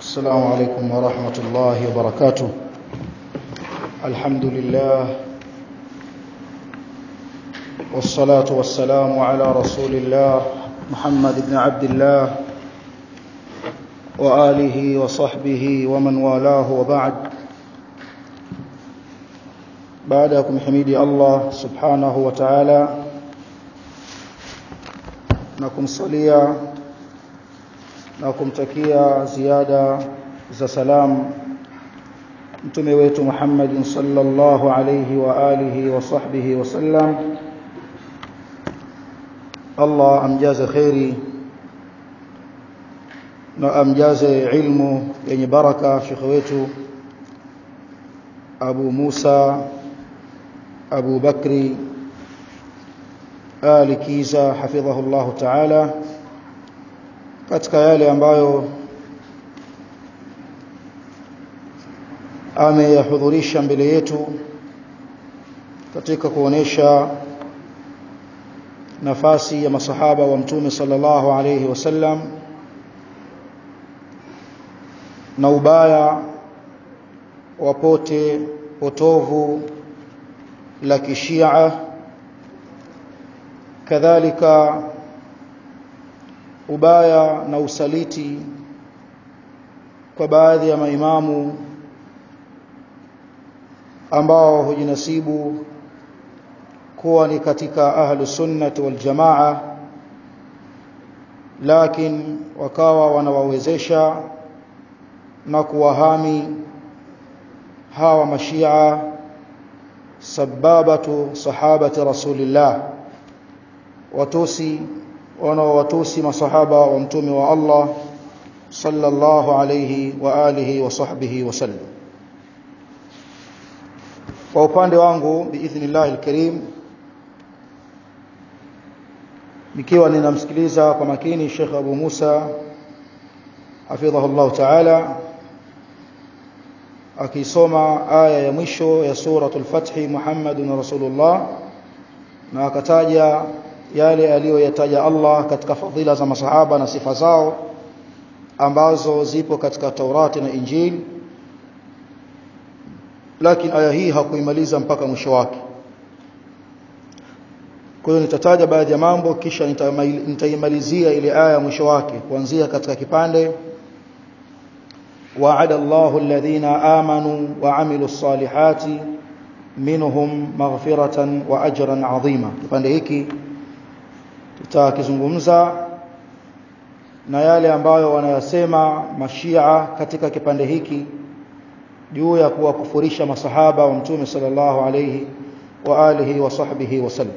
السلام عليكم ورحمة الله وبركاته الحمد لله والصلاة والسلام على رسول الله محمد بن عبد الله وآله وصحبه ومن والاه وبعد بعدكم حميدي الله سبحانه وتعالى نكم صليا na kumtakia ziada za salam mtume wetu Muhammad sallallahu alayhi wa alihi wa sahbihi wasallam Allah amjaze khairi na amjaze ilmu yenye baraka shekhe wetu Abu Musa Abu Bakri Ali Kiza hafidhahu Allah ta'ala katika yale ambayo ameyahudhurisha mbele yetu katika kuonesha nafasi ya masahaba wa mtume sallallahu alayhi wasallam na ubaya wa pote potovu la kishia kadhalika ubaya na usaliti kwa baadhi ya maimamu ambao hujinasibu kuwa ni katika ahlu sunnati wal jamaa lakini wakawa wanawawezesha na kuwahami hawa mashia sababatu sahabati rasulillah watusi wanaowatusi masahaba wa mtume wa Allah sallallahu alayhi wa alihi wa sahbihi wasallam kwa upande wangu biidhnillah alkarim nikiwa ninamsikiliza kwa makini Sheikh Abu Musa hafidhahullah ta'ala akisoma aya ya mwisho ya suratul fath Muhammadun rasulullah na akataja yale aliyoyataja Allah katika fadhila za masahaba na sifa zao ambazo zipo katika Taurati na Injili lakini aya hii hakuimaliza mpaka mwisho wake kwa hiyo nitataja baadhi ya mambo kisha nitaimalizia ile aya mwisho wake kuanzia katika kipande wa'ada Allahu alladhina amanu wa amilus salihati minhum maghfiratan wa ajran 'azima kipande hiki tutakizungumza na yale ambayo wanayasema mashia katika kipande hiki juu ya kuwakufurisha masahaba wa mtume sallallahu alayhi wa alihi wa sahbihi wasallam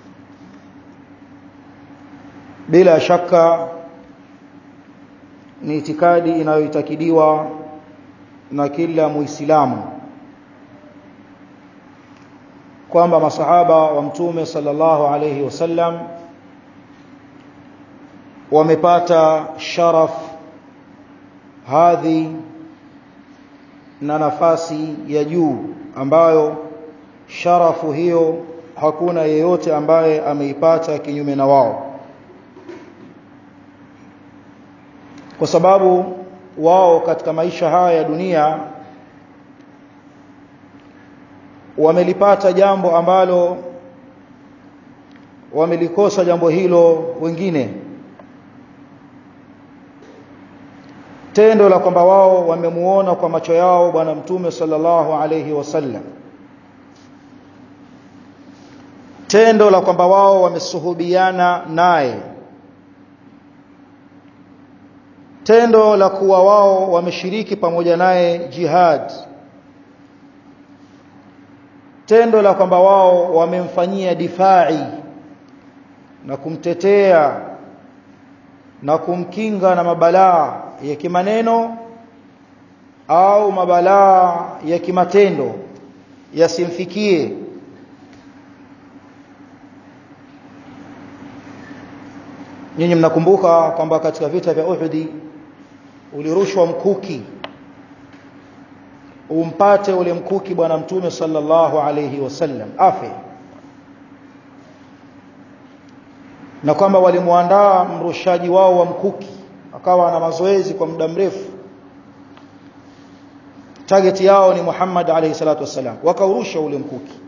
bila shaka ni itikadi inayoitakidiwa na kila muislamu kwamba masahaba wa mtume sallallahu alayhi wasallam wamepata sharaf hadhi na nafasi ya juu ambayo sharafu hiyo hakuna yeyote ambaye ameipata kinyume na wao kwa sababu wao katika maisha haya ya dunia wamelipata jambo ambalo wamelikosa jambo hilo wengine tendo la kwamba wao wamemuona kwa macho yao bwana mtume sallallahu alayhi wasallam tendo la kwamba wao wamesuhubiana naye tendo la kuwa wao wameshiriki pamoja naye jihad tendo la kwamba wao wamemfanyia difai na kumtetea na kumkinga na mabalaa ya kimaneno au mabalaa ya kimatendo yasimfikie nyinyi mnakumbuka kwamba katika vita vya Uhud ulirushwa mkuki umpate ule mkuki bwana mtume sallallahu alayhi wasallam afe na kwamba walimwandaa mrushaji wao wa mkuki akawa na mazoezi kwa muda mrefu target yao ni Muhammad alayhi salatu wassalam wakaurusha ule mkuki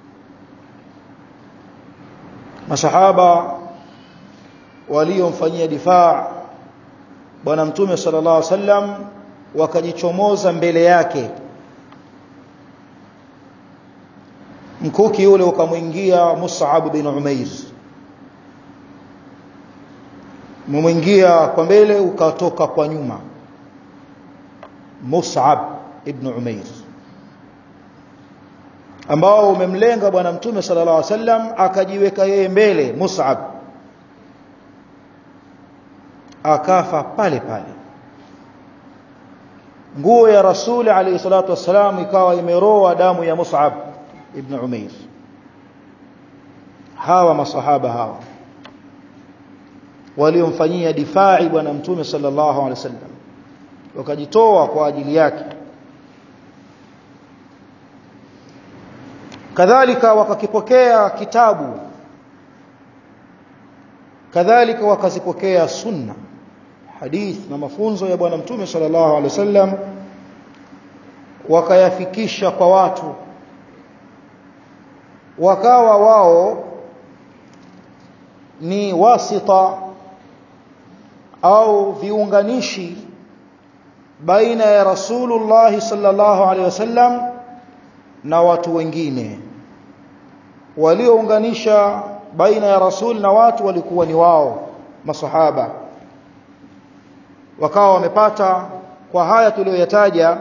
masahaba waliomfanyia difaa bwana mtume sallallahu alaihi wasallam wakajichomoza mbele yake mkuki ule ukamwingia Mus'ab bin Umair mumwingia kwa mbele ukatoka kwa nyuma Mus'ab ibn Umair ambao umemlenga bwana mtume sallallahu alaihi wasallam akajiweka yeye mbele Mus'ab akafa pale pale nguo ya rasuli alayhi salatu wassalam ikawa imeroa damu ya Mus'ab ibn Umair hawa masahaba hawa waliomfanyia difai bwana mtume sallallahu alaihi wasallam wakajitoa kwa ajili yake kadhalika wakakipokea kitabu kadhalika wakazipokea sunna hadith na mafunzo ya bwana mtume sallallahu alaihi wasallam wakayafikisha kwa watu wakawa wao ni wasita au viunganishi baina ya rasulullah sallallahu alaihi wasallam na watu wengine waliounganisha baina ya rasul na watu walikuwa ni wao masahaba wakawa wamepata kwa haya tuliyoyataja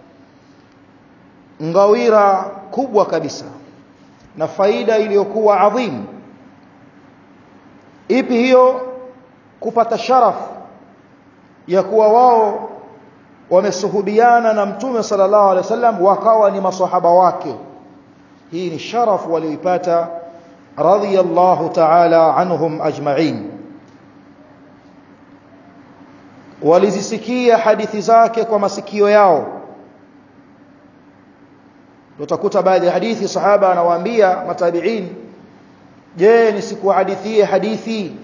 ngawira kubwa kabisa na faida iliyokuwa adhim ipi hiyo kupata sharaf ya kuwa wao wamesuhubiana na mtume sallallahu alaihi wasallam wakawa ni masahaba wake hii ni sharaf walioipata radiyallahu ta'ala anhum ajma'in walizisikia hadithi zake kwa masikio yao utakuta baadhi ya hadithi sahaba anawaambia matabiin je nisikuhadithie hadithi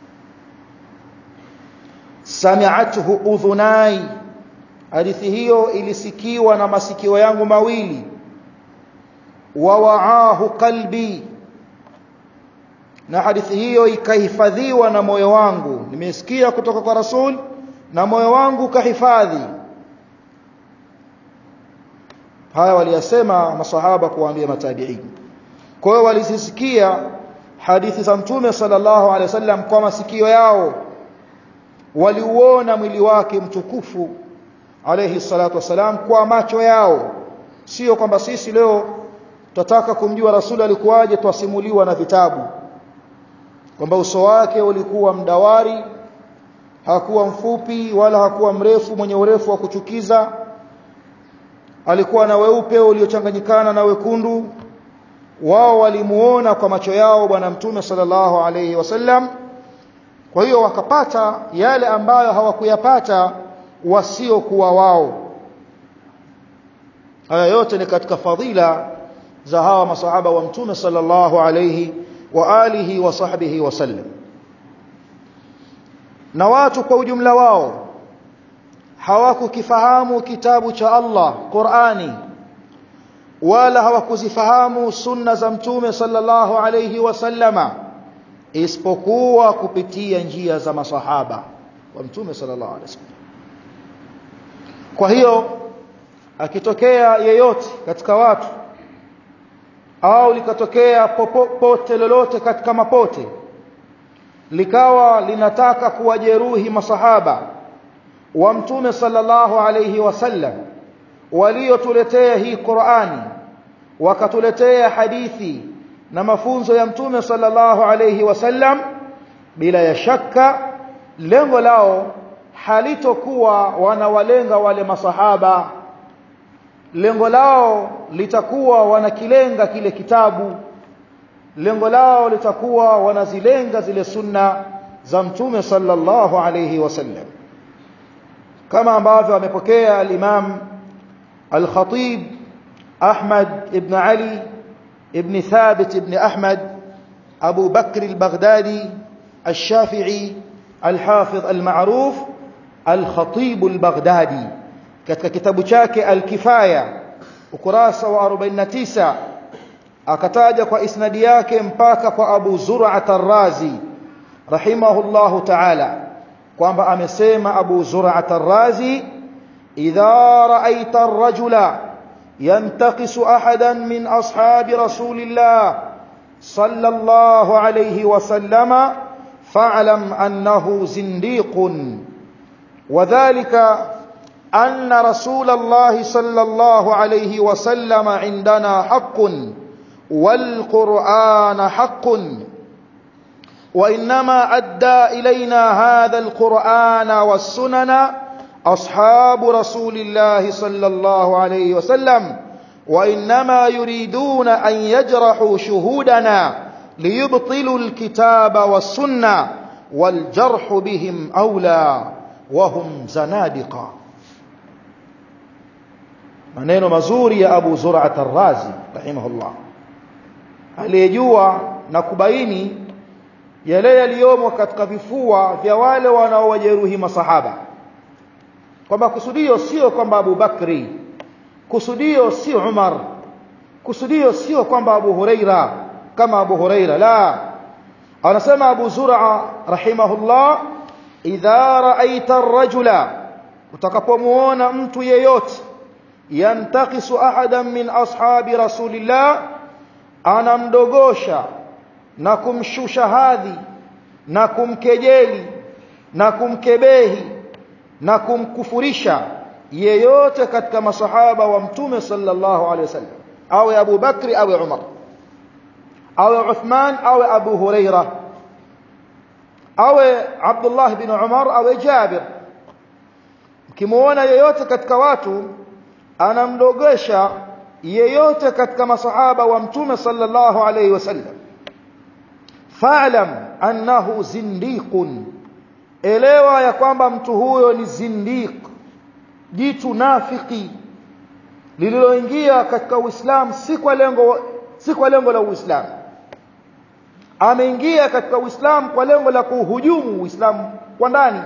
sami'athu udhunai hadithi hiyo ilisikiwa na masikio yangu mawili wa wa'ahu qalbi na hadithi hiyo ikahifadhiwa na moyo wangu nimesikia kutoka kwa rasul na moyo wangu kahifadhi haya waliyasema masahaba kuwaambia matabiin kwa hiyo walizisikia hadithi za mtume sallallahu alaihi wasallam kwa masikio yao waliuona mwili wake mtukufu alayhi salatu wasalam kwa macho yao sio kwamba sisi leo tutataka kumjua rasuli alikuwaje twasimuliwa na vitabu kwamba uso wake ulikuwa mdawari hakuwa mfupi wala hakuwa mrefu mwenye urefu wa kuchukiza alikuwa na weupe uliochanganyikana na wekundu wao walimuona kwa macho yao bwana mtume sallallahu alayhi wasallam kwa hiyo wakapata yale ambayo hawakuyapata wasiokuwa wao haya yote ni katika fadhila za hawa masahaba wa mtume sallallahu alayhi wa alihi wa sahbihi wasallam na watu kwa ujumla wao hawakukifahamu kitabu cha Allah Qur'ani wala hawakuzifahamu sunna za mtume sallallahu alayhi wasallama isipokuwa kupitia njia za masahaba wa mtume sallallahu alayhi wasallam kwa hiyo akitokea yeyote katika watu au likatokea popote lolote katika mapote likawa linataka kuwajeruhi masahaba wa mtume sallallahu alayhi wasallam waliotuletea hii Qur'ani wakatuletea hadithi na mafunzo ya mtume sallallahu alayhi wasallam bila ya shaka lengo lao halitokuwa wanawalenga wale masahaba lengo lao litakuwa wanakilenga kile kitabu lengo lao litakuwa wanazilenga zile sunna za mtume sallallahu alayhi wasallam kama ambavyo amepokea al-Imam al-Khatib Ahmad ibn Ali ibn Thabit ibn Ahmad Abu Bakr al-Baghdadi الشافعي الحافظ المعروف الخطيب البغدادي katika kitabu chake Al-Kifaya ukurasa wa 49 akataja kwa isnadi yake mpaka kwa Abu Zur'at ar-Razi rahimahullahu ta'ala kwamba amesema Abu Zur'at ar-Razi idha ra'aita ar-rajula yantaqisu ahadan min ashabi rasulillah sallallahu alayhi wa sallama fa'lam annahu zindiqun وذلك أن رسول الله صلى الله عليه وسلم عندنا حق والقرآن حق وإنما أدى إلينا هذا القرآن والسنن أصحاب رسول الله صلى الله عليه وسلم وإنما يريدون أن يجرحوا شهودنا ليبطلوا الكتاب والسنة والجرح بهم أولى وهم زنادقة maneno mazuri ya Abu Zur'at ar-Razi rahimahullah aliyejua na kubaini yale yaliyomo katika vifua vya wale wanaowajeruhi masahaba kwamba kusudio sio kwamba Abu Bakri kusudio sio Umar kusudio sio kwamba Abu Huraira kama Abu Huraira la anasema Abu Zur'a rahimahullah idha ra'aita ar-rajula utakapomuona mtu yeyote yantakisu ahadan min ashabi rasulillah anamdogosha na kumshusha hadhi na kumkejeli na kumkebehi na kumkufurisha yeyote katika masahaba wa mtume sallallahu alaihi wasallam awe Abu Bakri awe Umar awe Uthman awe Abu Huraira awe Abdullah bin Umar awe Jabir mkimuona yeyote katika watu anamdogesha yeyote katika masahaba wa mtume sallallahu alayhi wasallam fa'lam annahu zindiqun elewa ya kwamba mtu huyo ni zindiq jitu nafiki lililoingia katika uislamu si kwa lengo si kwa lengo la uislamu ameingia katika uislamu kwa lengo la kuhujumu uislamu kwa ndani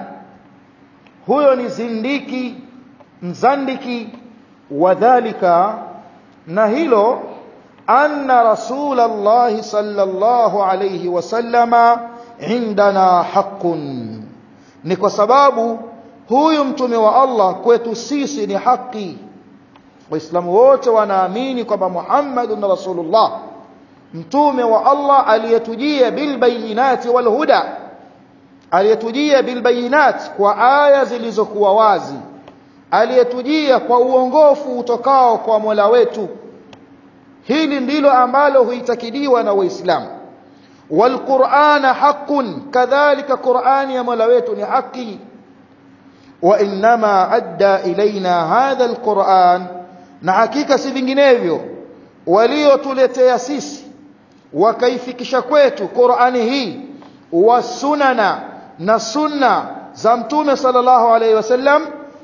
huyo ni zindiki mzandiki wadhalika na hilo anna rasulullah sallallahu alayhi wasallama indana haqqun ni kwa sababu huyu mtume wa Allah kwetu sisi ni haki waislamu wote wanaamini kwamba Muhammadun rasulullah mtume wa Allah aliyetujia bilbayinati walhuda aliyetujia bilbayinat kwa aya zilizokuwa wazi aliyetujia kwa uongofu utokao kwa Mola wetu hili ndilo ambalo huitakidiwa na waislamu walqur'ana haqqun kadhalika qur'ani ya Mola wetu ni haki wa inma adda ilaina hadha alquran na hakika si vinginevyo waliotuletea sisi wakaifikisha kwetu qur'ani hii wasunana na sunna za mtume sallallahu alayhi wasallam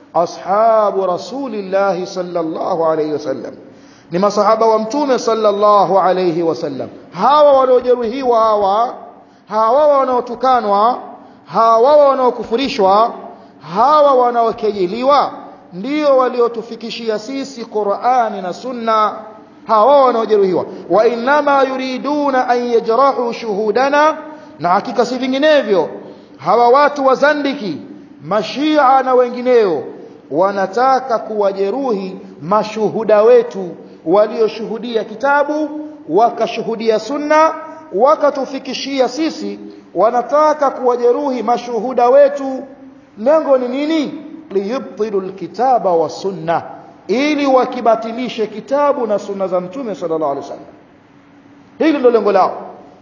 ashabu rasulillahi sallallahu alayhi wasallam ni masahaba wa mtume sallallahu alayhi wasallam hawa waliojeruhiwa hawa hawa wanaotukanwa hawa wanaokufurishwa hawa wanaokejeliwa ndio waliotufikishia sisi Qur'ani na Sunna hawa wanaojeruhiwa wa inma yuriduna an yajrahu shuhudana na hakika si vinginevyo hawa watu wazandiki mashia na wengineo wanataka kuwajeruhi mashuhuda wetu walioshuhudia kitabu wakashuhudia sunna wakatufikishia sisi wanataka kuwajeruhi mashuhuda wetu lengo ni nini liyubtilu alkitaba wa sunna ili wakibatilishe kitabu na sunna za mtume sallallahu alaihi wasallam hili ndio lengo lao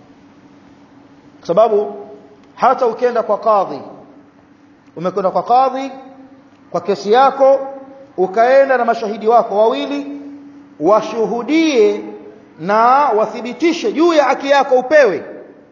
kwa sababu hata ukienda kwa kadhi umekwenda kwa kadhi kwa kesi yako ukaenda na mashahidi wako wawili washuhudie na wathibitishe juu ya haki yako upewe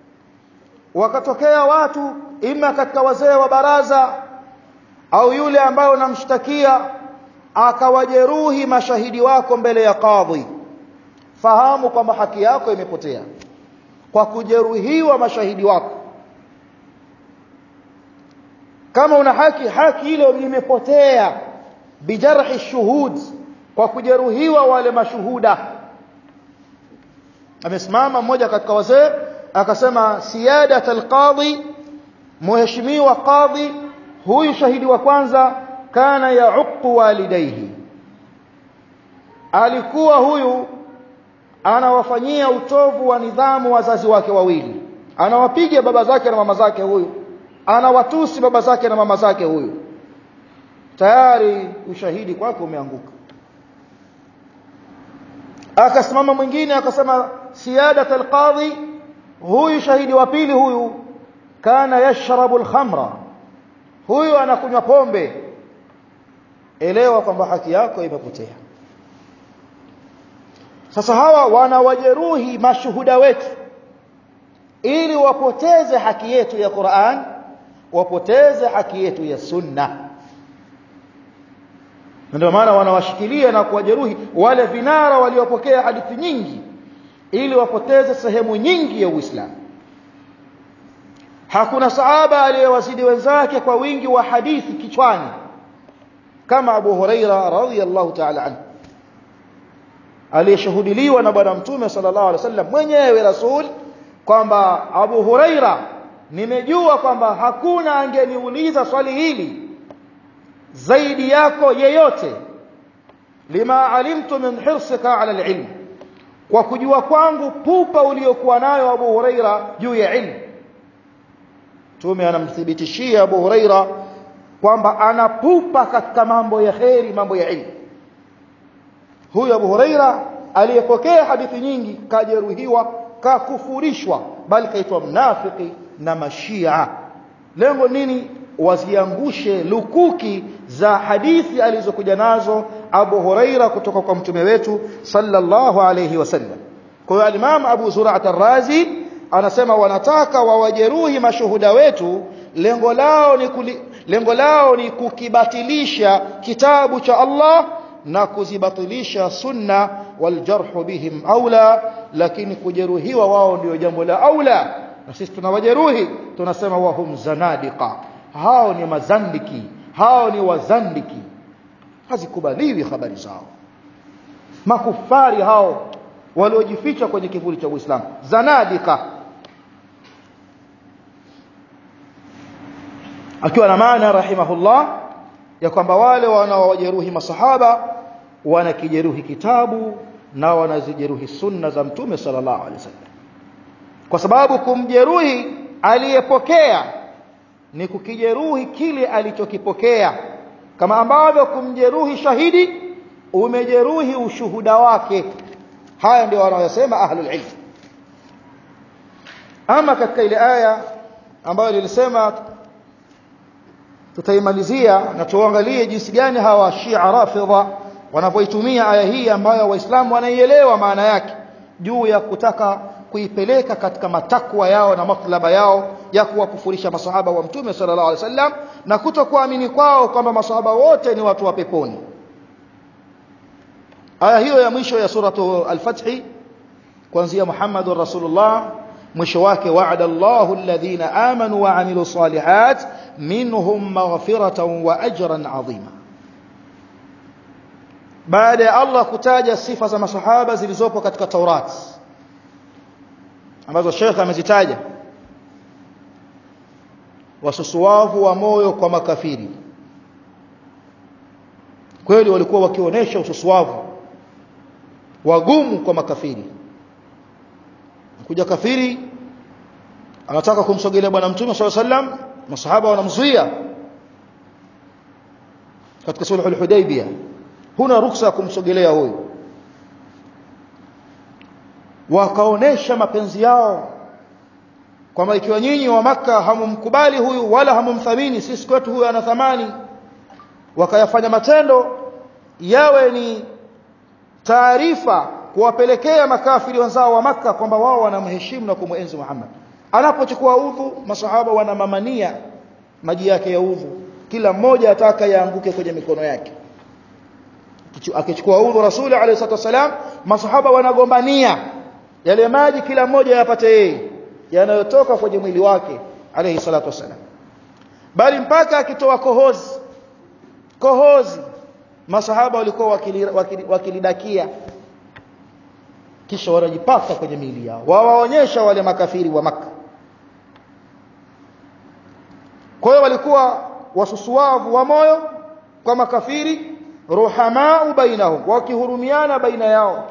wakatokea watu ima katika wazee wa baraza au yule ambaye unamshtakia akawajeruhi mashahidi wako mbele ya kadhi fahamu kwamba haki yako imepotea kwa kujeruhiwa mashahidi wako kama una haki haki ile imepotea bijarhi shuhud kwa kujeruhiwa wale mashuhuda amesimama mmoja katika wazee akasema siyadat alqadhi mheshimiwa qadhi huyu shahidi wa kwanza kana yauqu walidaihi alikuwa huyu anawafanyia utovu wa nidhamu wazazi wake wawili anawapiga baba zake na mama zake huyu anawatusi baba zake na mama zake huyu tayari ushahidi kwake umeanguka akasimama mwingine akasema siyadat alqadhi huyu shahidi wa pili huyu kana yashrabu alkhamra huyu anakunywa pombe elewa kwamba haki yako imepotea sasa hawa wanawajeruhi mashuhuda wetu ili wapoteze haki yetu ya Qur'an wapoteze haki yetu ya sunna ndio maana wanawashikilia na kuwajeruhi wale vinara waliopokea hadithi nyingi ili wapoteze sehemu nyingi ya Uislamu hakuna sahaba aliyewazidi wenzake kwa wingi wa hadithi kichwani kama Abu Huraira radhiyallahu ta'ala anhu aliyeshuhudiliwa na bwana mtume sallallahu alaihi wasallam mwenyewe rasul kwamba Abu Huraira nimejua kwamba hakuna angeniuliza swali hili zaidi yako yeyote lima alimtu min hirsika ala alilm kwa kujua kwangu pupa uliokuwa nayo Abu Huraira juu ya ilmu Mtume anamthibitishia Abu Huraira kwamba anapupa katika mambo ya kheri mambo ya ilmu huyu Abu Huraira aliyepokea hadithi nyingi kajeruhiwa kakufurishwa bali kaitwa mnafiki na mashia lengo nini waziangushe lukuki za hadithi alizokuja nazo Abu Huraira kutoka kwa mtume wetu sallallahu alayhi wasallam kwa hiyo al-Imam Abu Zur'at ar-Razi anasema wanataka wawajeruhi mashuhuda wetu lengo lao ni kuli, lengo lao ni kukibatilisha kitabu cha Allah na kuzibatilisha sunna waljarhu bihim aula lakini kujeruhiwa wao ndio jambo la aula na sisi tunawajeruhi tunasema wahum zanadiqa hao ni mazandiki hao ni wazandiki hazikubaliwi habari zao makufari hao waliojificha kwenye kivuli cha Uislamu zanadika akiwa na maana rahimahullah ya kwamba wale wanaowajeruhi masahaba wanakijeruhi kitabu na wanazijeruhi sunna za mtume sallallahu alaihi wasallam kwa sababu kumjeruhi aliyepokea ni kukijeruhi kile alichokipokea kama ambavyo kumjeruhi shahidi umejeruhi ushuhuda wake haya ndio wanayosema ahlul ilm ama katika ile aya ambayo nilisema tutaimalizia na tuangalie jinsi gani hawa Shia Rafidha wanapoitumia aya hii ambayo waislamu wanaielewa maana yake juu ya kutaka kuipeleka katika matakwa yao na matlaba yao ya kuwakufurisha masahaba wa mtume sallallahu alaihi wasallam na kutokuamini kwao kwamba masahaba wote ni watu wa peponi aya hiyo ya mwisho ya suratu al-fath kuanzia Muhammadur Rasulullah mwisho wake wa'ada Allahu alladhina amanu wa amilu salihat minhum maghfiratan wa ajran 'azima baada ya Allah kutaja sifa za masahaba zilizopo katika Taurat ambazo Sheikh amezitaja wasusuwavu wa moyo kwa makafiri kweli walikuwa wakionyesha ususuwavu wagumu kwa makafiri kuja kafiri anataka kumsogelea bwana mtume swalla sallam masahaba wanamzuia katika sulhu al-hudaybiyah huna ruksa ya kumsogelea huyu wakaonesha mapenzi yao kwamba ikiwa nyinyi wa maka hamumkubali huyu wala hamumthamini sisi kwetu huyu ana thamani wakayafanya matendo yawe ni taarifa kuwapelekea makafiri wenzao wa maka kwamba wao wanamheshimu na kumwenzi Muhammad anapochukua udhu masahaba wanamamania maji yake ya udhu kila mmoja ataka yaanguke kwenye mikono yake akichukua udhu rasuli alayhi salatu wasalam masahaba wanagombania yale maji kila mmoja yapate yeye yanayotoka kwenye mwili wake alayhi salatu wasalam bali mpaka akitoa kohozi kohozi masahaba walikuwa wakilidakia wakili, wakili kisha wanajipaka kwenye miili yao wawaonyesha wale makafiri wa maka kwa hiyo walikuwa wasusuavu wa moyo kwa makafiri ruhamau bainahum wakihurumiana baina yao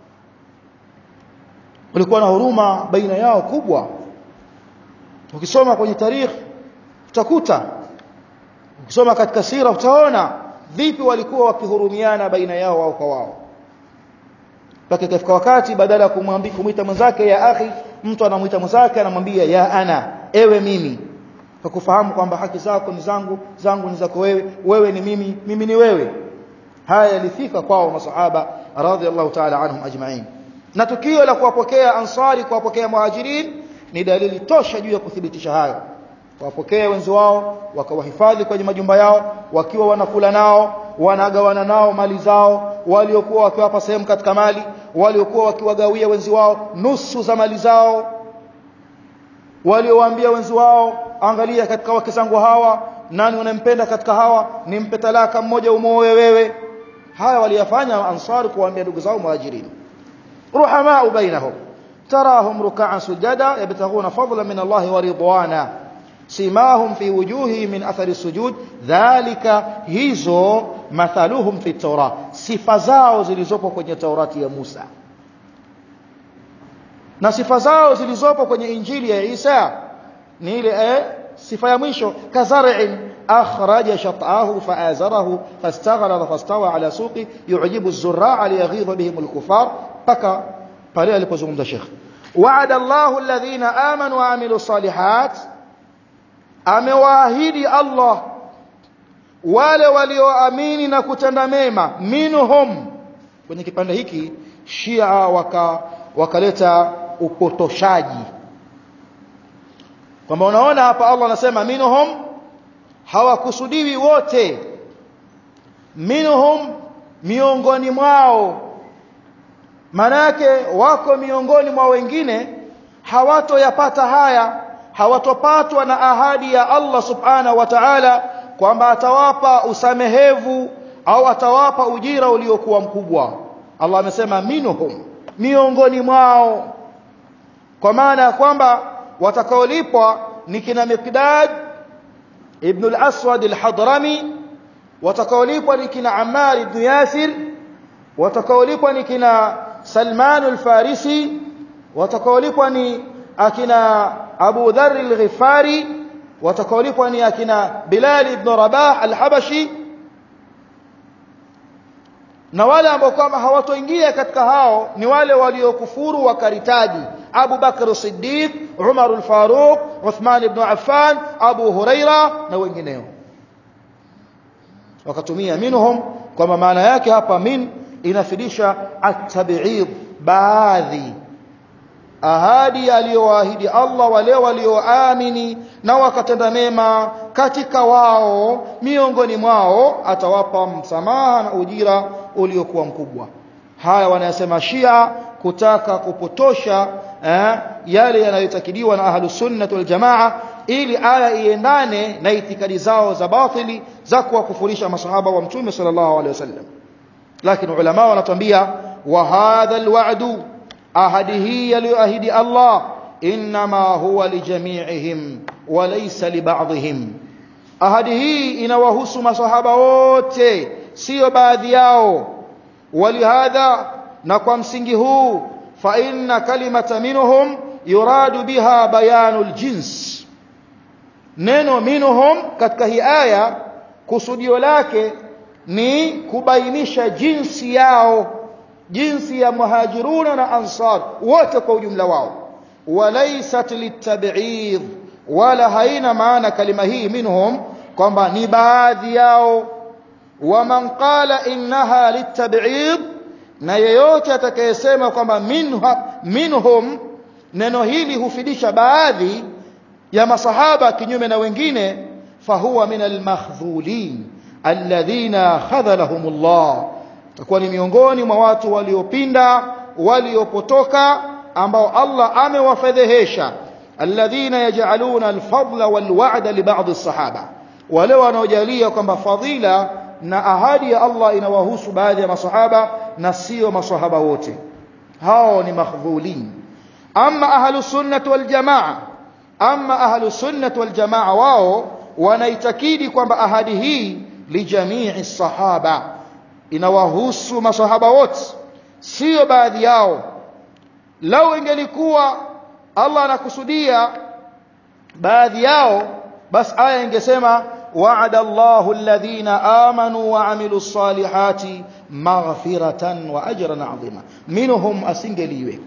walikuwa na huruma baina yao kubwa ukisoma kwenye tarikhi utakuta ukisoma katika sira utaona vipi walikuwa wakihurumiana baina yao wao kwa wao mpaka ikafika wakati badala ya kumwambia kumwita mwenzake ya akhi mtu anamwita mwenzake anamwambia ya ana ewe mimi kwa kufahamu kwamba haki zako ni zangu zangu ni zako wewe wewe ni mimi mimi ni wewe haya yalifika kwao masahaba radhiallahu ta'ala anhum ajma'in na tukio la kuwapokea ansari kuwapokea muhajirin ni dalili tosha juu ya kuthibitisha hayo wapokee wenzi wao wakawahifadhi kwenye majumba yao wakiwa wanakula nao wanagawana nao mali zao waliokuwa wakiwapa sehemu katika mali waliokuwa wakiwagawia wenzi wao nusu za mali zao waliowaambia wenzi wao angalia katika wake zangu hawa nani unampenda katika hawa nimpe talaka mmoja umoe wewe haya waliyafanya ansari kuwaambia ndugu zao muhajirin ruhamaa bainahum tarahum ruk'an sujada yabtaghuna fadlan min Allah wa ridwana simahum fi wujuhi min athari sujud dhalika hizo mathaluhum fi tawra sifa zao zilizopo kwenye taurati ya Musa na sifa zao zilizopo kwenye injili ya Isa ni ile eh, sifa ya mwisho kazar'in akhraja shat'ahu fa'azarahu fastaghlaba fastawa ala suqi yu'jibu az-zurra'a liyaghidha bihim al-kuffar paka pale alipozungumza Sheikh wa'ada Allahu alladhina amanu wa 'amilu salihat amewaahidi Allah wale walioamini na kutenda mema minhum kwenye kipande hiki Shia waka wakaleta upotoshaji kwamba unaona hapa Allah anasema minhum hawakusudiwi wote minhum miongoni mwao manake wako miongoni mwa wengine hawatoyapata haya hawatopatwa na ahadi ya Allah subhanahu wa ta'ala kwamba atawapa usamehevu au atawapa ujira uliokuwa mkubwa Allah amesema minhum miongoni mwao kwa maana ya kwamba watakaolipwa ni kina Miqdad ibn al-Aswad al-Hadrami watakaolipwa ni kina Ammar ibn Yasir watakaolipwa ni kina Salman al-Farisi watakaolipwa ni akina Abu Dharr al-Ghifari watakaolipwa ni akina Bilal ibn Rabah al-Habashi na wale ambao kama hawatoingia katika hao ni wale waliokufuru wakaritaji Abu Bakr Siddiq Umar al-Faruq Uthman ibn Affan Abu Huraira na wengineo wakatumia minhum kwa maana yake hapa min inafidisha at-tab'id baadhi ahadi aliyowaahidi Allah wale walioamini na wakatenda mema katika wao miongoni mwao atawapa msamaha na ujira uliokuwa mkubwa haya wanayasema Shia kutaka kupotosha eh, yale yanayotakidiwa na ahlus sunnah wal jamaa ili aya iendane na itikadi zao za batili za kuwakufurisha masahaba wa mtume sallallahu alaihi wasallam lakini ulama wanatuambia wa hadha alwa'du ahadi hii aliyoahidi Allah inma huwa lijami'ihim wa laysa liba'dihim ahadi hii inawahusu masahaba wote sio baadhi yao walihadha na kwa msingi huu fa inna kalimata minhum yuradu biha bayanul jins neno minhum katika hii aya kusudio lake ni kubainisha jinsi yao jinsi ya muhajiruna na ansar wote kwa ujumla wao walaysat litab'id wala haina maana kalima hii minhum kwamba ni baadhi yao waman qala innaha litab'id na yeyote atakayesema kwamba minhum neno hili hufidisha baadhi ya masahaba kinyume na wengine fahuwa min almakhdhulin alladhina khadhalahumullah takuwa ni miongoni mwa watu waliopinda waliopotoka ambao Allah amewafedhehesha alladhina yaj'aluna alfadla walwa'da li ba'd as-sahaba wale wanaojalia kwamba fadhila na ahadi ya Allah inawahusu baadhi ya masahaba na sio masahaba wote hao ni makhdhulin amma ahlus sunnah wal jamaa amma ahlus sunnah wal jamaa wao wanaitakidi kwamba ahadi hii lijamii sahaba inawahusu masahaba wote sio baadhi yao lau ingelikuwa Allah anakusudia baadhi yao bas aya ingesema wa'ada Allahu alladhina amanu wa 'amilus salihati maghfiratan wa ajran 'azima minhum asingeliweka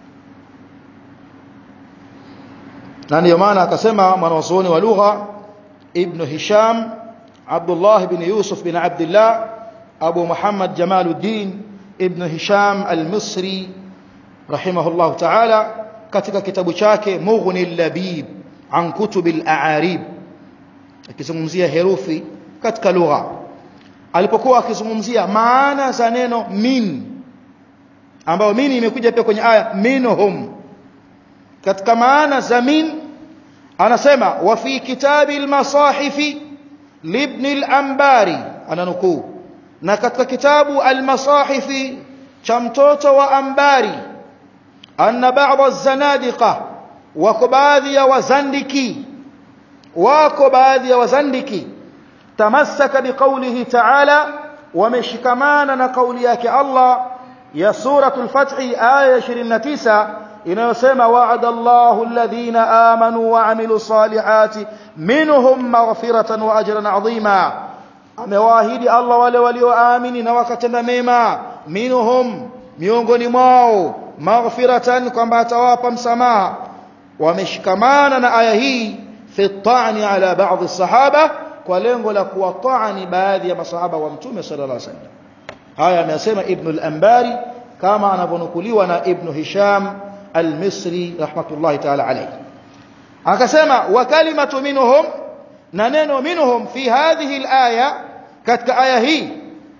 na ndio maana akasema mwanazuoni wa lugha ibn Hisham Abdullah ibn Yusuf bin Abdullah Abu Muhammad Jamaluddin ibn Hisham al-Misri rahimahullah ta'ala katika kitabu chake Mughni al-Labib an kutub al-a'arib akizungumzia herufi katika lugha alipokuwa akizungumzia maana za neno min ambayo min imekuja pia kwenye aya minhum katika maana za min anasema wa fi kitabi al-masahifi libn al-anbari ananukuu na katika kitabu al-masahifi cha mtoto wa ambari anna ba'd az-zanadiqa wako baadhi ya wazandiki wako baadhi ya wazandiki tamassaka biqaulihi ta'ala wameshikamana na kauli yake Allah ya suratul fath aya 29 inayosema wa'ada Allahu alladhina amanu wa 'amilus salihati minhum maghfiratan wa ajran 'azima amewaahidi Allah wale walioamini na wakatenda mema minhum miongoni mwao maghfiratan kwamba atawapa msamaha wameshikamana na aya hii fi ta'ni ala baadhi sahaba kwa lengo la kuwatani baadhi ya masahaba wa mtume sallallahu alaihi wasallam haya amesema ibn al-anbari kama anavyonukuliwa na ibn hisham al-misri rahmatullahi ta'ala alayhi akasema wa kalimatu minhum na neno minhum fi hadhihi al-aya katika aya hii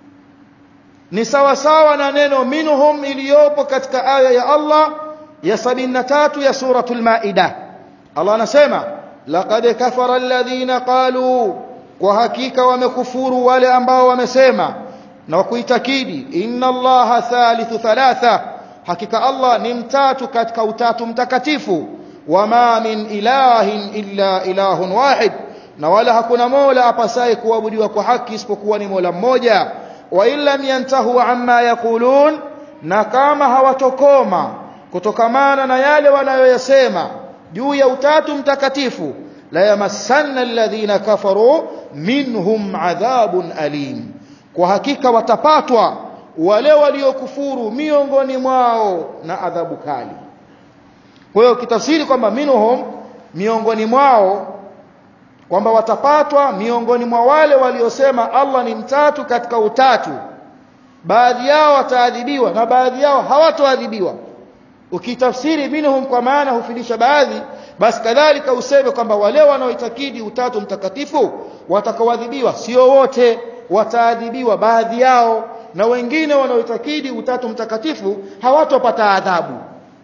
ni sawa sawa na neno minhum iliyopo katika aya ya Allah ya 73 ya suratul maida Allah anasema laqad kafara alladhina qalu kwa hakika wamekufuru wale ambao wamesema na kuitakidi inna allaha thalithu thalatha hakika Allah ni mtatu katika utatu mtakatifu wama min ilahin illa ilahun wahid na wala hakuna mola apasaye kuabudiwa kwa haki isipokuwa ni mola mmoja wa illam yantahu amma yaqulun na kama hawatokoma kutokamana na yale wanayoyasema juu ya utatu mtakatifu la yamassanna alladhina kafaru minhum adhabun alim kwa hakika watapatwa wale waliokufuru miongoni mwao na adhabu kali kwa hiyo kitafsiri kwamba minhum miongoni mwao kwamba watapatwa miongoni mwa wale waliosema Allah ni mtatu katika utatu baadhi yao wataadhibiwa na baadhi yao hawatoadhibiwa ukitafsiri minhum kwa maana hufidisha baadhi basi kadhalika useme kwamba wale wanaoitakidi utatu mtakatifu watakaoadhibiwa sio wote wataadhibiwa baadhi yao na wengine wanaoitakidi utatu mtakatifu hawatopata adhabu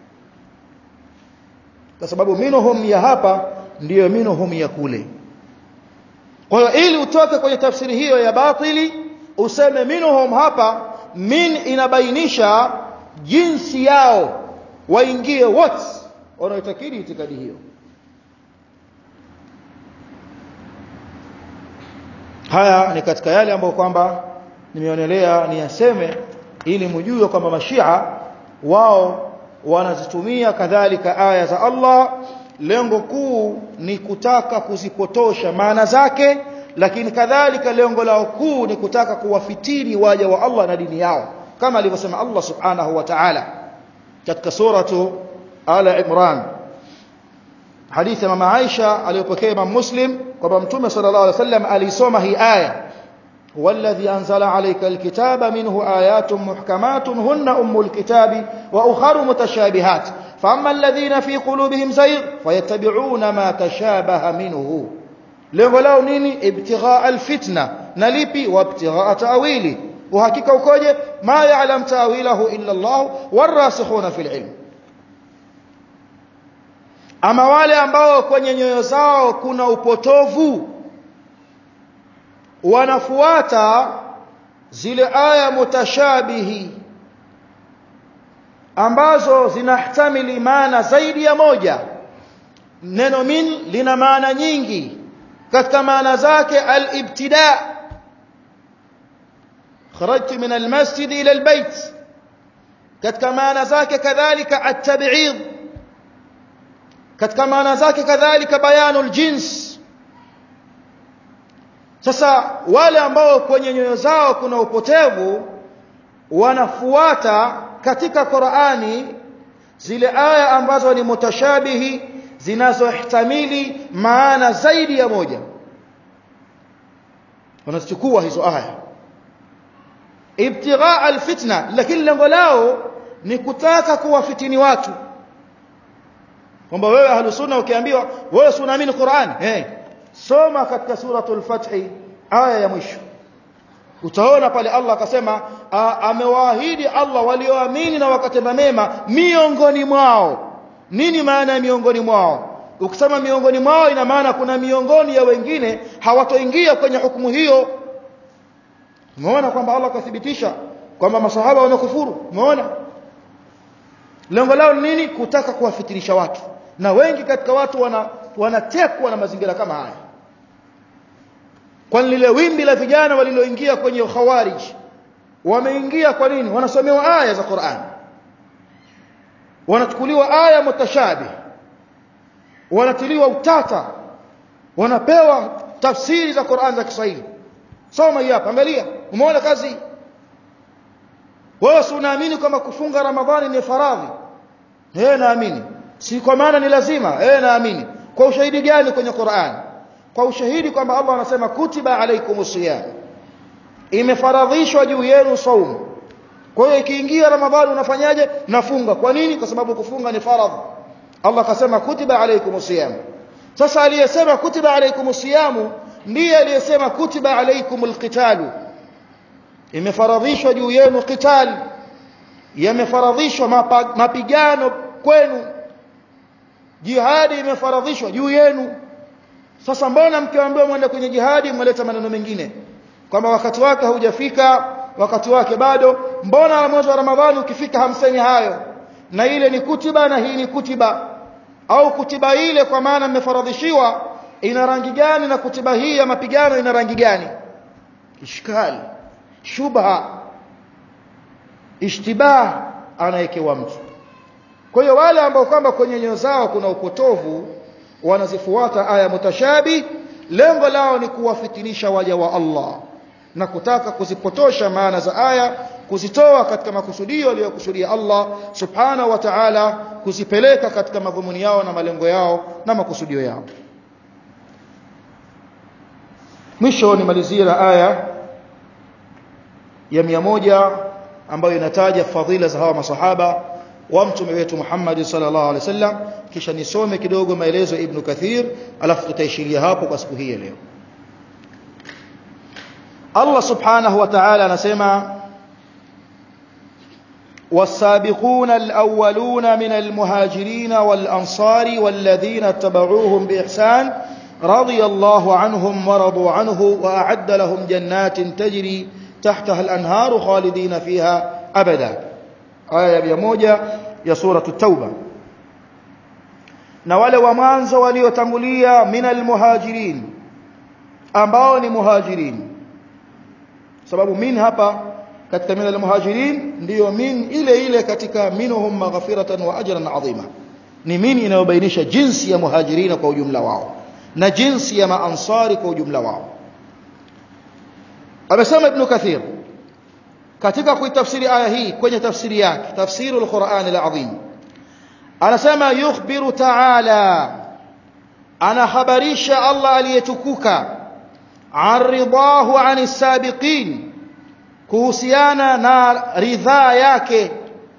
kwa sababu minhum ya hapa ndiyo minhum ya kule kwa hiyo ili utoke kwenye tafsiri hiyo ya batili useme minhum hapa min inabainisha jinsi yao waingie wote wanaoitakidi itikadi hiyo haya ni katika yale ambayo kwamba nimeonelea niyaseme ili mjue kwamba mashia wao wanazitumia kadhalika aya za Allah lengo kuu ni kutaka kuzipotosha maana zake lakini kadhalika lengo lao kuu ni kutaka kuwafitini waja wa Allah na dini yao kama alivyosema Allah subhanahu wa ta'ala katika suratu ala imran hadithi ya mama Aisha aliyopokea Imam Muslim kwamba Mtume sallallahu alaihi wasallam alisoma hii aya والذي أنزل عليك الكتاب منه آيات محكمات هن أم الكتاب وأخر متشابهات فأما الذين في قلوبهم زيغ فيتبعون ما تشابه منه lengo lao nini ibtighaa alfitna na lipi wabtighaa ta'wili uhakika ukoje ma ya'lam ta'wilahu illa Allah warasikhuna fil ilm ama wale ambao kwenye nyoyo zao kuna upotovu wanafuata zile aya mutashabihi ambazo zinahtamili maana zaidi ya moja neno min lina maana nyingi katika maana zake al-ibtida kharajtu min al-masjid ila al-bayt katika maana zake kadhalika at-tab'id katika maana zake kadhalika bayanul jins sasa wale ambao kwenye nyoyo zao kuna upotevu wanafuata katika Qur'ani zile aya ambazo ni mutashabihi zinazohtamili maana zaidi ya moja wanazichukua hizo aya ibtigha alfitna lakini lengo lao ni kutaka kuwafitini watu kwamba wewe ahlus sunna ukiambiwa wewe si unaamini Qur'an eh soma katika suratul fath aya ya mwisho utaona pale Allah akasema amewaahidi Allah walioamini na wakatenda mema miongoni mwao nini maana ya miongoni mwao ukisema miongoni mwao ina maana kuna miongoni ya wengine hawatoingia kwenye hukumu hiyo umeona kwamba Allah akathibitisha kwamba masahaba wamekufuru umeona lengo lao ni nini kutaka kuwafitirisha watu na wengi katika watu wana wanatekwa na mazingira kama haya kwa lile wimbi la vijana waliloingia kwenye khawarij wameingia kwa nini wanasomewa aya za Qur'an wanachukuliwa aya mutashabih wanatiliwa utata wanapewa tafsiri za Qur'an za Kiswahili soma hii hapa angalia umeona kazi wewe si unaamini kama kufunga ramadhani ni faradhi eh naamini si kwa maana ni lazima eh naamini kwa ushahidi gani kwenye Qur'an kwa ushahidi kwamba Allah anasema kutiba alaikumus siyam imefaradhishwa juu yenu saumu kwa hiyo ikiingia ramadhani unafanyaje nafunga kwa nini kwa sababu kufunga ni faradhi Allah akasema kutiba alaikumus siyam sasa aliyesema kutiba alaikumus siyam ndiye aliyesema kutiba alaikumul qitalu imefaradhishwa juu yenu qital yamefaradhishwa mapigano kwenu jihadi imefaradhishwa juu yenu sasa mbona mkiambiwa mwende kwenye jihadi mmeleta maneno mengine kwamba wakati wake haujafika wakati wake bado mbona mwezi wa ramadhani ukifika hamseni hayo na ile ni kutiba na hii ni kutiba au kutiba ile kwa maana mmefaradhishiwa ina rangi gani na kutiba hii ya mapigano ina rangi gani ishkali shubha ishtibah anayekewa mtu kwa hiyo wale ambao kwamba kwenye nyoyo zao kuna upotovu wanazifuata aya mutashabi lengo lao ni kuwafitinisha waja wa Allah na kutaka kuzipotosha maana za aya kuzitoa katika makusudio aliyokusudia Allah subhanahu wa ta'ala kuzipeleka katika madhumuni yao na malengo yao na makusudio yao mwisho nimalizie na aya ya mia moja ambayo inataja fadhila za hawa masahaba wa mtume wetu Muhammad sallallahu alaihi wasallam kisha nisome kidogo maelezo ya Ibn Kathir alafu tutaishiria hapo kwa siku hii leo Allah subhanahu wa ta'ala anasema والسابقون الأولون من المهاجرين والأنصار والذين اتبعوهم بإحسان رضي الله عنهم ورضوا عنه وأعد لهم جنات تجري تحتها الأنهار خالدين فيها أبدا آية بيموجة يا سورة التوبة na wale wa mwanzo waliotangulia minal muhajirin ambao ni muhajirin sababu min hapa katika minal muhajirin ndiyo min ile ile katika minhum maghfiratan wa ajran adhima ni min inayobainisha jinsi ya muhajirina kwa ujumla wao na jinsi ya maansari kwa ujumla wao amesema ibn kathir katika kuitafsiri aya hii kwenye tafsiri yake tafsirul Qur'an al-azim anasema yukhbiru ta'ala anahabarisha Allah aliyetukuka aridahu anis sabiqin kuhusiana na ridhaa yake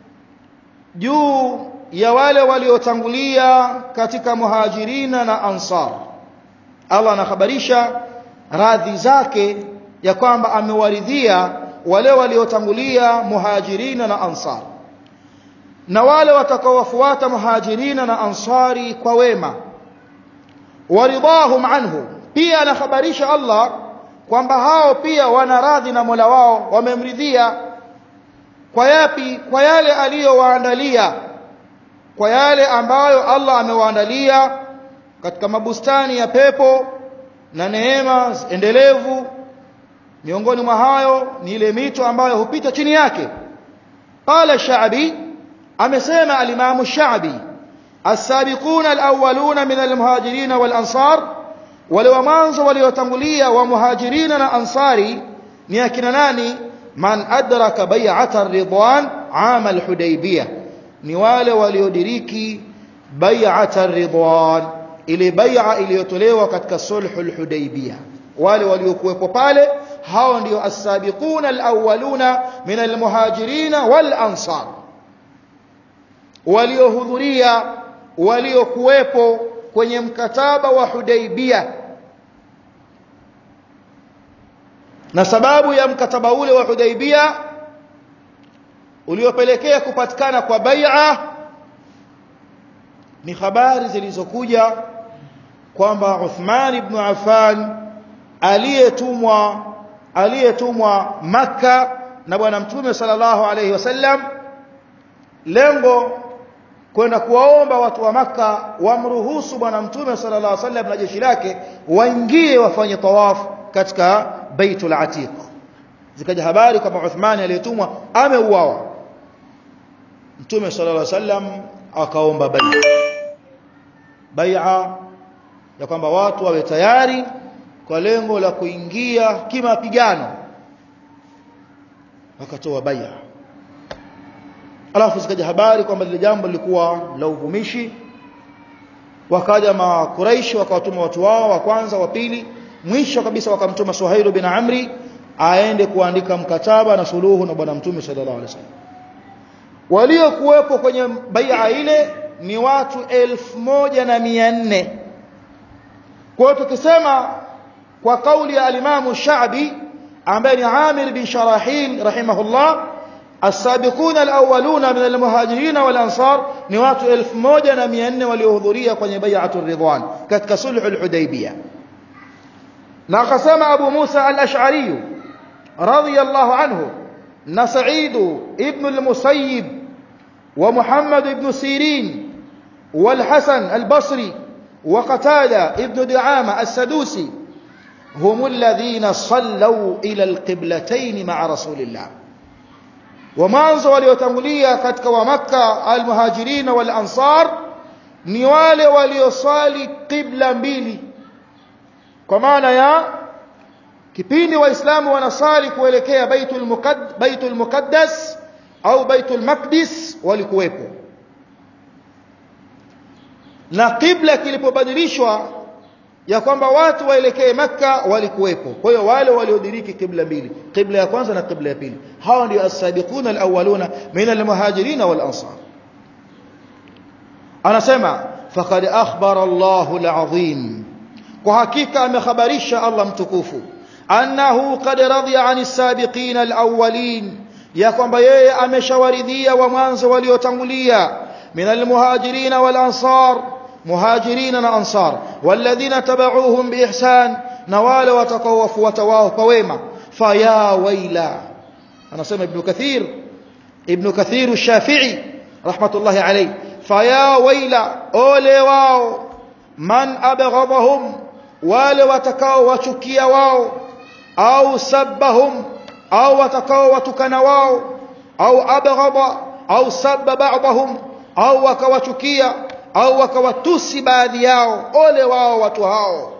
juu ya wale waliotangulia katika muhajirina na ansar Allah anahabarisha radhi zake ya kwamba amewaridhia wale waliotangulia muhajirina na ansar na wale watakaowafuata muhajirina na ansari kwa wema waridahum anhu pia anahabarisha Allah kwamba hao pia wana radhi na Mola wao wamemridhia kwa yapi kwa yale aliyowaandalia kwa yale ambayo Allah amewaandalia katika mabustani ya pepo na neema endelevu miongoni mwa hayo ni ile mito ambayo hupita chini yake qala sha'bi amesema al-imam sha'bi as-sabiqun al-awwaluna min al-muhajirin wal-ansar wale wa mwanzo waliotangulia wa muhajirina na ansari ni akina nani man adraka bai'ata ar-ridwan 'am al-hudaybiyah ni wale waliodiriki bai'ata ar-ridwan ile bai'a iliyotolewa katika sulhul hudaybiyah wale waliokuwepo pale hao ndio as-sabiquna al-awwaluna min al-muhajirin wal-ansar waliohudhuria waliokuwepo kwenye mkataba wa Hudaybiyah na sababu ya mkataba ule wa Hudaybiyah uliopelekea kupatikana kwa bai'a ni habari zilizokuja kwamba Uthman ibn Affan aliyetumwa aliyetumwa maka na bwana mtume sallallahu alayhi wasallam lengo kwenda kuwaomba watu wa maka wamruhusu bwana mtume sallallahu alayhi wasallam na jeshi lake waingie wafanye tawafu katika baitul atiq zikaja habari kwamba Uthman aliyetumwa ameuawa mtume sallallahu alayhi wasallam akaomba bai'a bai'a ya kwamba watu wawe tayari kwa lengo la kuingia kimapigano wakatoa bai'a alafu zikaja habari kwamba lile jambo lilikuwa la uvumishi wakaja makuraishi wakawatuma watu wao wa kwanza wa pili mwisho kabisa wakamtuma Suhailu bin Amri aende kuandika mkataba na suluhu na bwana mtume sallallahu alaihi wasallam waliokuwepo kwenye bai'a ile ni watu elfu moja na mia nne kwa hiyo tukisema kwa kauli ya alimamu Sha'bi ambaye ni Amir bin Sharahil rahimahullah السابقون الأولون من المهاجرين والأنصار نوات ألف موجة مئن وليهضرية قن بيعة الرضوان كتك صلح الحديبية ناقسم أبو موسى الأشعري رضي الله عنه نسعيد ابن المسيب ومحمد بن سيرين والحسن البصري وقتادة ابن دعامة السدوسي هم الذين صلوا إلى القبلتين مع رسول الله ومانzo waliotangulia katika wa maka almuhajirin wal ansar ni wale walioswali qibla mbili kwa maana ya kipindi waislamu wanasali kuelekea baitul muqaddas baitul muqaddas au baitul maqdis walikuwepo na qibla kilipobadilishwa ya kwamba watu waelekee maka walikuwepo kwa hiyo wale waliodiriki qibla mbili qibla ya kwanza na qibla ya pili hao ndio as-sabiqun al-awwaluna min al-muhajirin wal ansar anasema faqad akhbara Allahu al-azim kwa hakika amekhabarisha Allah mtukufu annahu qad radiya 'ani as-sabiqin al-awwalin ya kwamba yeye ameshawaridhia wa mwanzo waliotangulia min al-muhajirin wal ansar muhajirin na ansar walladhina tabauhum biihsan na wale watakaowafuata wao kwa wema faya waila anasema ibn kathir ibn kathir ash-shafi'i rahmatullahi alayhi faya waila ole wao man abghadahum wale watakao wachukia wao au sabbahum au watakao watukana wao au abghada au sabba ba'dahum au wakawachukia au wakawatusi baadhi yao ole wao watu hao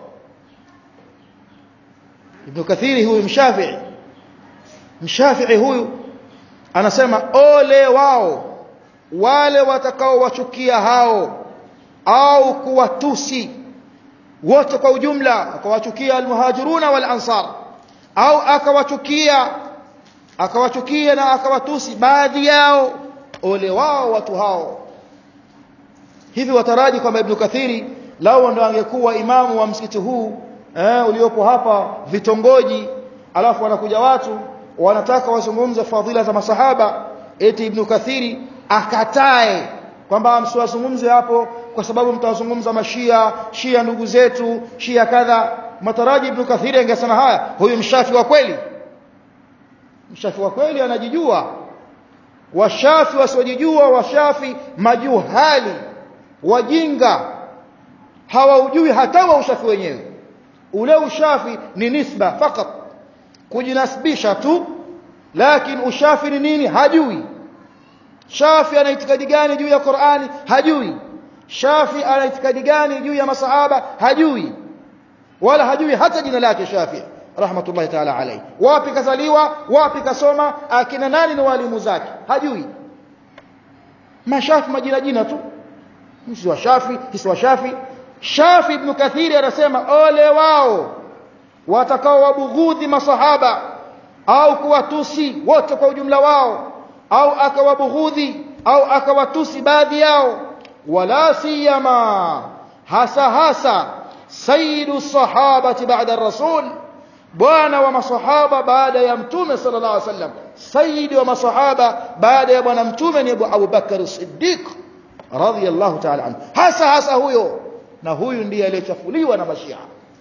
Ibn Kathiri huyu mshafi'i mshafi'i huyu anasema ole wao wale watakao wachukia hao au kuwatusi wote kwa ujumla akawachukia almuhajiruna wal ansar au akawachukia akawachukia na akawatusi baadhi yao ole wao watu hao hivi wataraji kwamba Ibn Kathiri lao ndo angekuwa imamu wa msikiti huu eh, uliopo hapa vitongoji alafu wanakuja watu wanataka wazungumze fadhila za masahaba eti Ibn Kathiri akatae kwamba msiwazungumze hapo kwa sababu mtawazungumza mashia shia ndugu zetu shia kadha mataraji ibn kathiri angesema haya huyu mshafi wa kweli mshafi wa kweli anajijua washafi wasiojijua washafi majuhali wajinga hawaujui hata wa ushafi wenyewe ule ushafi ni nisba fakat kujinasibisha tu lakini ushafi ni nini hajui shafi ana itikadi gani juu ya Qur'ani hajui shafi ana itikadi gani juu ya masahaba hajui wala hajui hata jina lake shafi rahmatullahi ta'ala alayhi wapi kazaliwa wapi kasoma akina nani ni walimu zake hajui mashafi majina jina tu msi wa shafi kisi wa shafi shafi ibn kathiri anasema ole wao watakao wabughudhi masahaba au kuwatusi wote kwa ujumla wao au akawabughudhi au akawatusi baadhi yao wala siyama hasa hasa sayyidu sahabati ba'da rasul bwana wa masahaba baada ya mtume sallallahu alaihi wasallam sayyidi wa masahaba baada ya bwana mtume ni Abu Bakar Siddiq radhiyallahu ta'ala anhu hasa hasa huyo na huyu ndiye aliyechafuliwa na mashia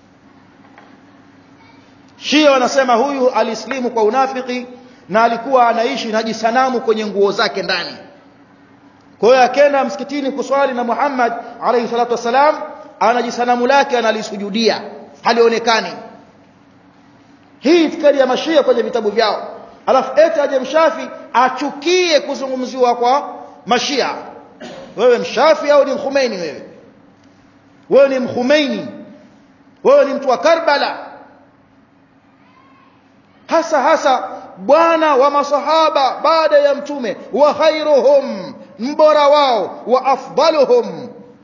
Shia wanasema huyu alislimu kwa unafiki na alikuwa anaishi na jisanamu kwenye nguo zake ndani. Kwa hiyo akaenda msikitini kuswali na Muhammad alayhi salatu wasalam ana jisanamu lake analisujudia halionekani. Hii itikadi ya mashia kwenye vitabu vyao. Alafu eti aje mshafi achukie kuzungumziwa kwa mashia. Wewe mshafi au ni mkhumeini wewe? Wewe ni mkhumeini. Wewe ni mtu wa Karbala hasa hasa bwana wa masahaba baada ya mtume wa khairuhum mbora wao wa afdaluhum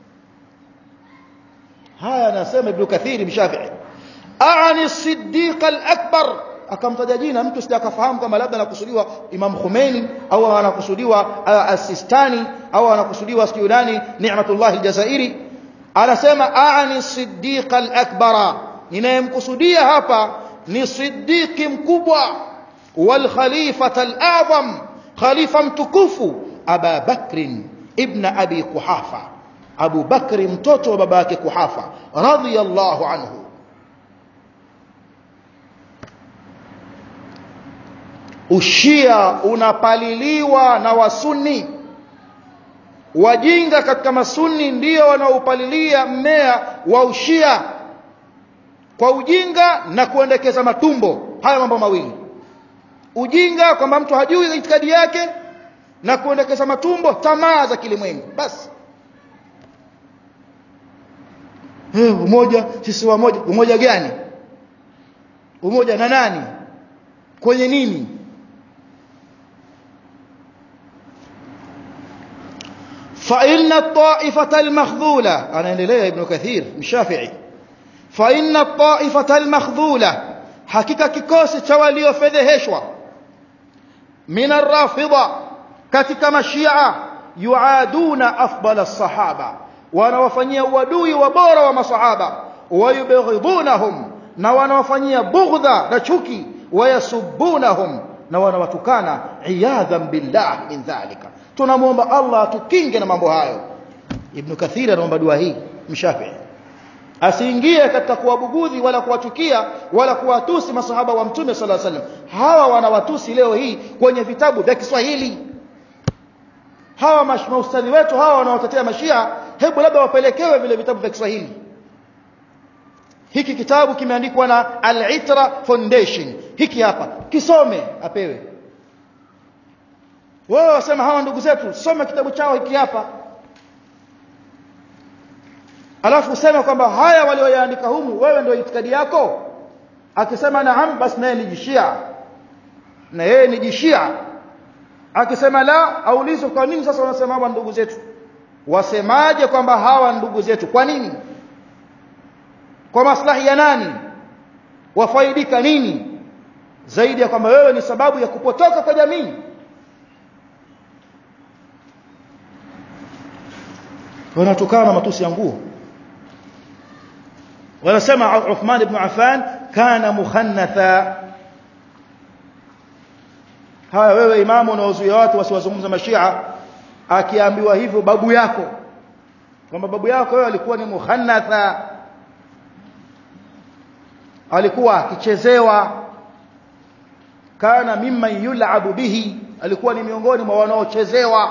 haya anasema ibn kathiri mshafi'i aani siddiq al-akbar akamtaja jina mtu sija akafahamu kama labda anakusudiwa Imam Khomeini au anakusudiwa As-Sistani au anakusudiwa Suyudani Ni'matullah al-Jazairi anasema aani siddiq al-akbara ninayemkusudia hapa ni siddiqi mkubwa wal khalifata al-a'zam khalifa mtukufu Aba Bakr ibn Abi Kuhafa Abu Bakri mtoto wa baba yake Kuhafa radhiyallahu anhu Ushia unapaliliwa na wasunni wajinga katika masunni ndio wanaopalilia mmea wa ushia kwa ujinga na kuendekeza matumbo haya mambo mawili ujinga kwamba mtu hajui itikadi yake na kuendekeza matumbo tamaa za kilimwengu basi eh umoja sisi wamoja umoja gani umoja na nani kwenye nini فإن الطائفة المخذولة أنا إليه ابن كثير الشافعي فإن الطائفة المخذولة حقيقة كيكوس توليو فذهشوا من الرافضة كتك مشيعة يعادون أفضل الصحابة wanawafanyia uadui wa bora wa masahaba wayubghidunahum na wanawafanyia bughdha na chuki wayasubbunahum na wanawatukana iyadhan billah min dhalika tunamuomba Allah atukinge na mambo hayo ibn kathir anaomba dua hii mshafi asiingie katika kuwabugudhi wala kuwachukia wala kuwatusi masahaba wa mtume sallallahu alaihi wasallam hawa wanawatusi leo hii kwenye vitabu vya Kiswahili hawa maustadhi wetu hawa wanaotetea mashia hebu labda wapelekewe vile vitabu vya Kiswahili hiki kitabu kimeandikwa na Al-Itra Foundation hiki hapa kisome apewe wewe wasema hawa ndugu zetu soma kitabu chao hiki hapa alafu useme kwamba haya walioyaandika humu wewe ndio itikadi yako akisema naam basi naye ni jishia na yeye ni jishia akisema la aulizwe kwa nini sasa wanasema hawa ndugu zetu wasemaje kwamba hawa ndugu zetu kwa nini kwa maslahi ya nani wafaidika nini zaidi ya kwamba wewe ni sababu ya kupotoka kwa jamii wanatokana matusi ya nguo wanasema Uthman ibn Affan kana mukhannatha haya wewe imamu unaozuia watu wasiwazungumza mashia akiambiwa hivyo babu yako kwamba babu yako wewe alikuwa ni mukhannatha alikuwa akichezewa kana mimman yul'abu bihi alikuwa ni miongoni mwa wanaochezewa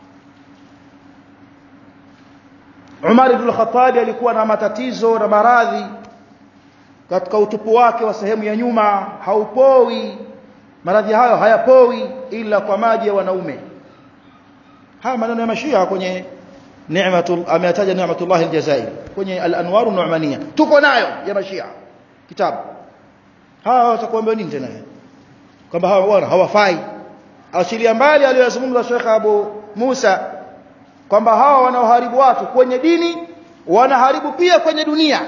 Umar ibn al-Khattab alikuwa na matatizo na maradhi katika utupu wake wa sehemu ya nyuma haupoi maradhi hayo hayapoi ila kwa maji ya wanaume haya maneno ya mashia kwenye ni'matul ameyataja ni'matullah aljazair kwenye al-anwar an-nu'maniyya tuko nayo ya mashia kitabu hawa watakuambia nini tena kwamba hawa bwana hawafai achilia mbali aliyozungumza Sheikh Abu Musa kwamba hawa wanaoharibu watu kwenye dini wanaharibu pia kwenye dunia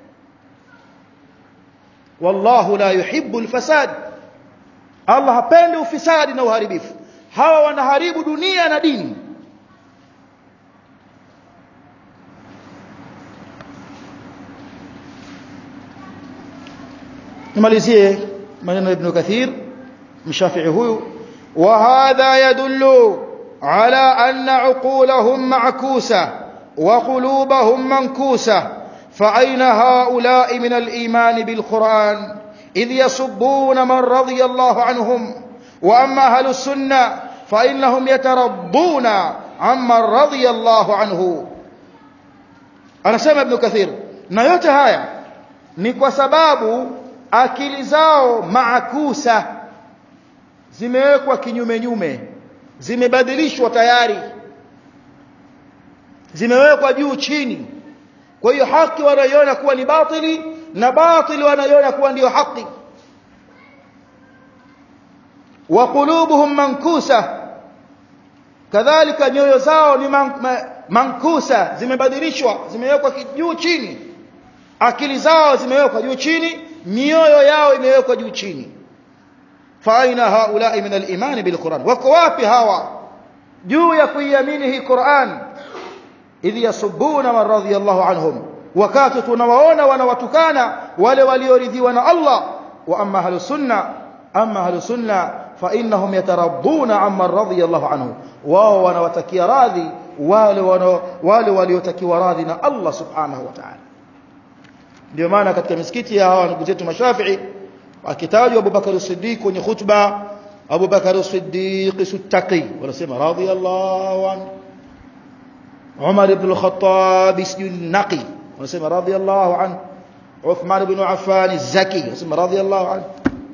wallahu la yuhibbu alfasad Allah hapendi ufisadi na uharibifu hawa wanaharibu dunia na dini nimalizie maneno ya Ibn Kathir mshafi'i huyu wa hadha yadullu ala anna uqulahum ma'kusa wa qulubuhum mankusa fa ayna haula'i min al-iman bil Qur'an idh yasubbuna man radiyallahu anhum wa amma ahlus sunnah fa innahum yatarabbuna amma radiyallahu anhu anasema Ibn Kathir na yote haya ni kwa sababu akili zao maakusa zimewekwa kinyume nyume zimebadilishwa tayari zimewekwa juu chini kwa hiyo haki wanaiona kuwa ni batili na batili wanaiona kuwa ndiyo haki wa qulubuhum mankusa kadhalika nyoyo zao ni man, man, mankusa zimebadilishwa zimewekwa juu chini akili zao zimewekwa juu chini mioyo yao imewekwa juu chini fa aina haulai min al-iman bil Qur'an wako wapi hawa juu ya kuiamini hii Qur'an idh yasubbuna man radiyallahu anhum wakati tunawaona wanawatukana wale walioridhiwa na Allah wa amma ahlu sunna amma ahlu sunna fa innahum yatarabbuna amma radiyallahu anhu wao wanawatakia radhi wale wale waliotakiwa radhi na Allah subhanahu wa ta'ala ndio maana katika misikiti ya hawa ndugu zetu mashafii akitajwa Abu Bakar as-Siddiq kwenye khutba Abu Bakar as-Siddiq suttaqi wanasema radiyallahu anhu Umar ibn al-Khattab naqi wanasema radiyallahu anhu Uthman ibn Affan az-Zaki wanasema radiyallahu anhu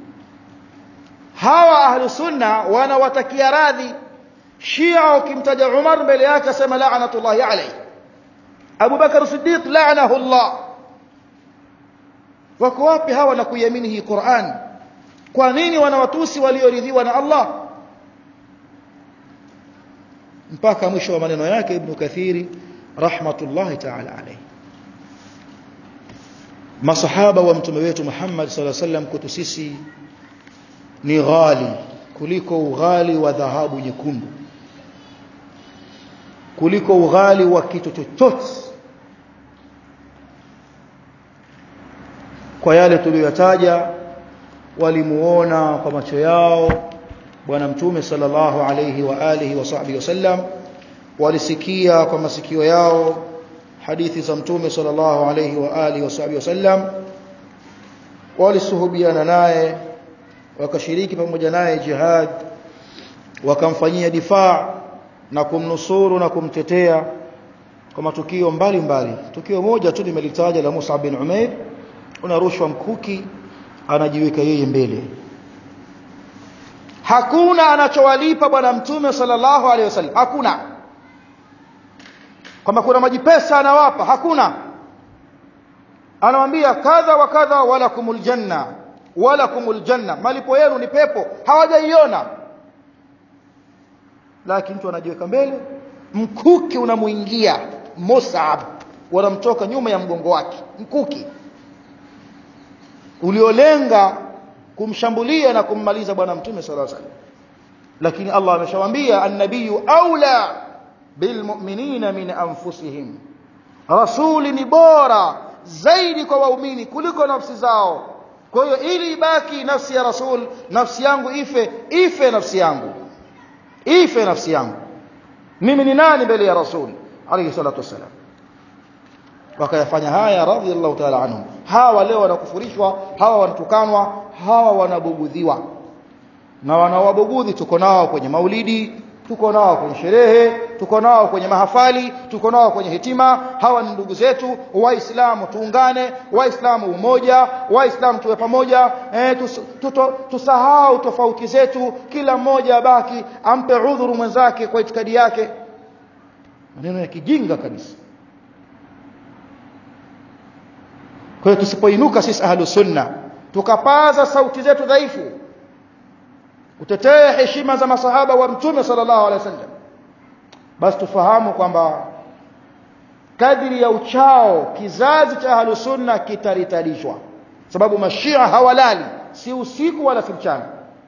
hawa ahlu sunna wanawatakia radhi Shia ukimtaja Umar mbele yake asema la'natullahi alayhi Abu Bakar as-Siddiq la'anahu Allah wako wapi hawa na kuiamini hii Qur'an kwa nini wanawatusi walioridhiwa na Allah mpaka mwisho wa maneno yake Ibn Kathiri rahmatullahi ta'ala alayhi masahaba wa mtume wetu Muhammad sallallahu alaihi wasallam kwetu sisi ni ghali kuliko ughali wa dhahabu nyekundu kuliko ughali wa kitu chochote kwa yale tuliyotaja walimuona kwa macho yao bwana mtume sallallahu alayhi wa alihi wa sahbihi wasallam walisikia kwa masikio yao hadithi za mtume sallallahu alayhi wa alihi wa sahbihi wasallam walisuhubiana naye wakashiriki pamoja naye jihad wakamfanyia difaa na kumnusuru na kumtetea kwa matukio mbalimbali tukio moja tu nimelitaja la Musa bin Umair unarushwa mkuki anajiweka yeye mbele hakuna anachowalipa bwana mtume sallallahu alaihi wasallam hakuna kwamba kuna maji pesa anawapa hakuna anamwambia kadha wa kadha wala kumul janna wala kumul janna malipo yenu ni pepo hawajaiona lakini mtu anajiweka mbele mkuki unamuingia Musab wanamtoka nyuma ya mgongo wake mkuki uliolenga kumshambulia na kummaliza bwana mtume sallallahu alaihi wasallam lakini Allah ameshawaambia annabiyyu aula bilmu'minina min anfusihim rasuli ni bora zaidi kwa waumini kuliko nafsi zao kwa hiyo ili ibaki nafsi ya rasul nafsi yangu ife ife nafsi yangu ife nafsi yangu mimi ni nani mbele ya rasul alayhi salatu wasalam wakayafanya haya radhiallahu ta'ala anhum hawa leo wanakufurishwa hawa wanatukanwa hawa wanabugudhiwa na wanawabugudhi tuko nao kwenye maulidi tuko nao kwenye sherehe tuko nao kwenye mahafali tuko nao kwenye hitima hawa ni ndugu zetu waislamu tuungane waislamu umoja waislamu tuwe pamoja e, tus, tuto, tusahau tofauti zetu kila mmoja abaki ampe udhuru mwenzake kwa itikadi yake maneno ya kijinga kabisa kwa hiyo tusipoinuka sisi ahlu sunna tukapaza sauti zetu dhaifu kutetea heshima za masahaba wa mtume sallallahu alaihi wasallam basi tufahamu kwamba kadri ya uchao kizazi cha ahlu sunna kitaritalishwa sababu mashia hawalali si usiku wala si mchana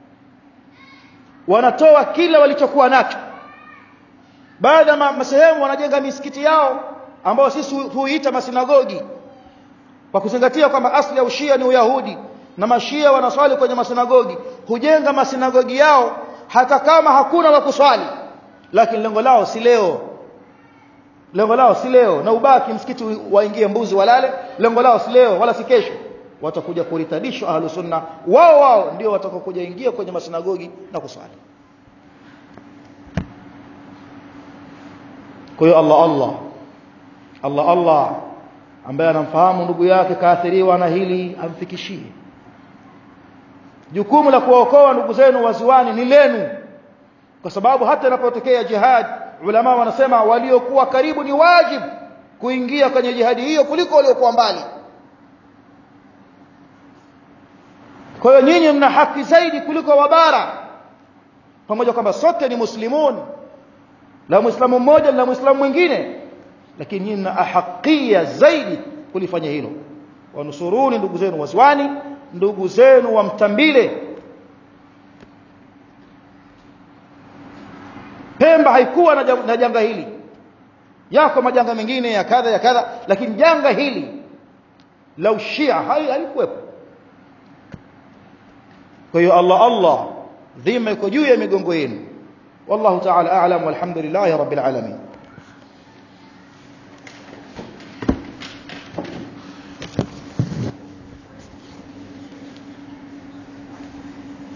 wanatoa kila walichokuwa nacho baada ya masehemu wanajenga misikiti yao ambao sisi huiita masinagogi kwa kuzingatia kwamba asli ya ushia ni uyahudi na mashia wanaswali kwenye masinagogi hujenga masinagogi yao hata kama hakuna wa kuswali lakini lengo lao si leo lengo lao si leo na ubaki msikiti waingie mbuzi walale lengo lao si leo wala si kesho watakuja kuritadishwa ahlu sunna wao wao ndio watakokuja ingia kwenye masinagogi na kuswali kwa hiyo Allah Allah Allah Allah ambaye anamfahamu ndugu yake kaathiriwa na hili amfikishie jukumu la kuwaokoa ndugu zenu waziwani ni lenu kwa sababu hata inapotokea jihad ulama wanasema waliokuwa karibu ni wajibu kuingia kwenye jihadi hiyo kuliko waliokuwa mbali kwa hiyo nyinyi mna haki zaidi kuliko wabara pamoja kwamba sote ni muslimun la muislamu mmoja na muislamu mwingine lakini nyinyi mna ahakia zaidi kulifanya hilo wanusuruni ndugu zenu waziwani ndugu zenu wa mtambile Pemba haikuwa na janga hili yako majanga mengine ya kadha ya kadha lakini janga hili la ushia halikuwepo kwa hiyo Allah Allah dhima iko juu ya migongo yenu wallahu ta'ala a'lam walhamdulillahi rabbil alamin